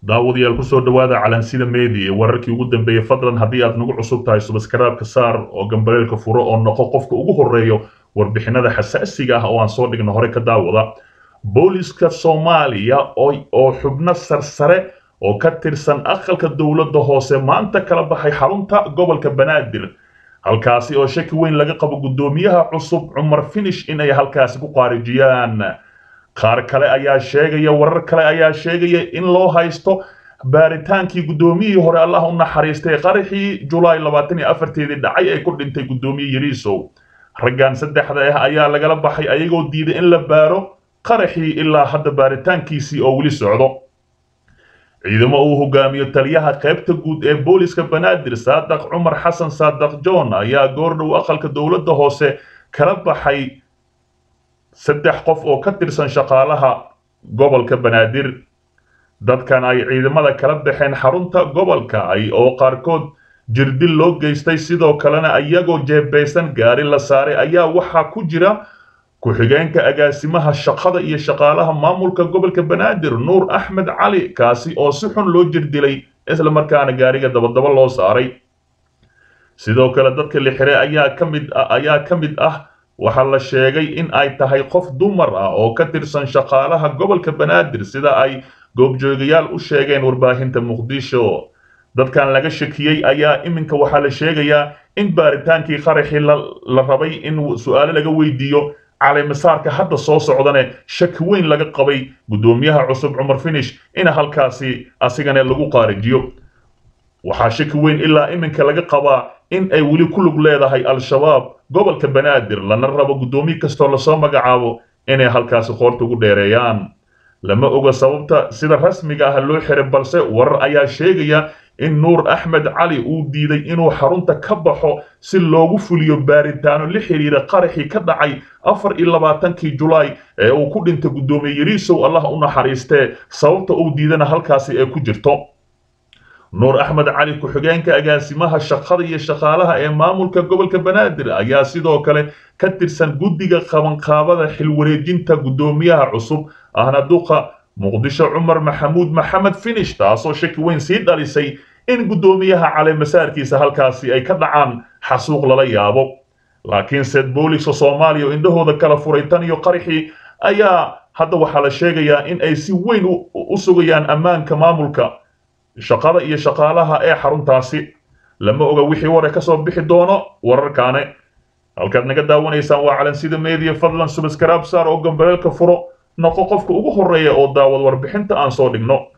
daawadayaal kusoo dhawaada calansida media wararkii ugu dambeeyey fadlan haddii aad nagu cusub tahay subaskraabka saar oo gambaleelka furo oo noqo qofka ugu horeeyo warbixinada xasaasiga ah oo aan soo dhigno hore ka daawada booliska soomaaliya oo xubno sarsare oo ka tirsan aqalka dowladda hoose maanta kala baxay xarunta gobolka banaadir halkaasi oo shaki weyn laga qabo guddoomiyaha cusub cumar finish in ay halkaasi ku qaarijiyaan qaar kale ayaa sheegaya warar kale ayaa sheegaya in loo haysto baaritaankii guddoomiyihii hore allah u naxariistay qaraxii julaay labaatan iyo afarteedii dhacay ay ku dhintay guddoomiye yariisow raggan saddexda ah ayaa lagala baxay ayagoo diiday in la baaro qaraxii ilaa hadda baaritaankiisii oo weli socdo ciidamo uu hogaamiyo taliyaha qaybta guud ee booliska banaadir saadaq cumar xasan saadaq john ayaa goordhow aqalka dowladda hoose kala baxay saddex qof oo ka tirsan shaqaalaha gobolka banaadir dadkan ay ciidamada kala baxeen xarunta gobolka ay oo qaarkood jirdil loo geystay sidoo kalena iyagoo jeebeysan gaari la saaray ayaa waxaa ku jira ku-xigeenka agaasimaha shaqada iyo shaqaalaha maamulka gobolka banaadir nuur axmed cali kaasi oo si xun loo jirdilay isla markaana gaariga dabadaba loo saaray sidoo kale dadka la xiray ayaa ka mid ayaa ka mid ah waxaa la sheegay in ay tahay qof dumar ah oo ka tirsan shaqaalaha gobolka banaadir sida ay goobjoogayaal u sheegeen warbaahinta muqdisho dadkan laga shakiyey ayaa iminka waxaa la sheegayaa in baaritaankii qaraxii la rabay in su-aalo laga weydiiyo caleemasaarka hadda soo socdane shaki weyn laga qabay guddoomiyaha cusub cumar finish in halkaasi asigana lagu qaarijiyo waxaa shaki weyn ilaa iminka laga qabaa in ay weli ku lug leedahay al-shabaab gobolka banaadir lana rabo guddoomiye kastoo lasoo magacaabo inay halkaasi qoorta ugu dheereeyaan lama oga sababta sida rasmiga ah loo xiray balse warar ayaa sheegaya in nuur axmed cali uu diiday inuu xarunta ka baxo si loogu fuliyo baaritaano la xiriira qaraxii ka dhacay afar iyo labaatankii julaay ee uu ku dhintay guddoomiye yariisow allah u naxariistee sababta uu diidana halkaasi ee ku jirto nuur axmed cali ku-xigeenka agaasimaha shaqada iyo shaqaalaha ee maamulka gobolka banaadir ayaa sidoo kale ka tirsan guddiga qabanqaabada xilwareejinta guddoomiyaha cusub ahna duqa muqdisho cumar maxamuud maxamed finish taasoo shaki weyn sii dhalisay in guddoomiyaha caleemasaarkiisa halkaasi ay ka dhacaan xasuuq lala yaabo laakiin seed booliska soomaaliya oo indhahooda kala furay tan iyo qaraxii ayaa hadda waxaa la sheegayaa in ay si weyn u sugayaan ammaanka maamulka shaqada iyo shaqaalaha ee xaruntaasi lama oga wixii ware ka soo bixi doono wararkaane halkaad naga daawanaysaan waa calansida media fadlan subaskraab saar oo gambaleelka furo noqo qofka ugu horeeya oo daawad warbixinta aan soo dhigno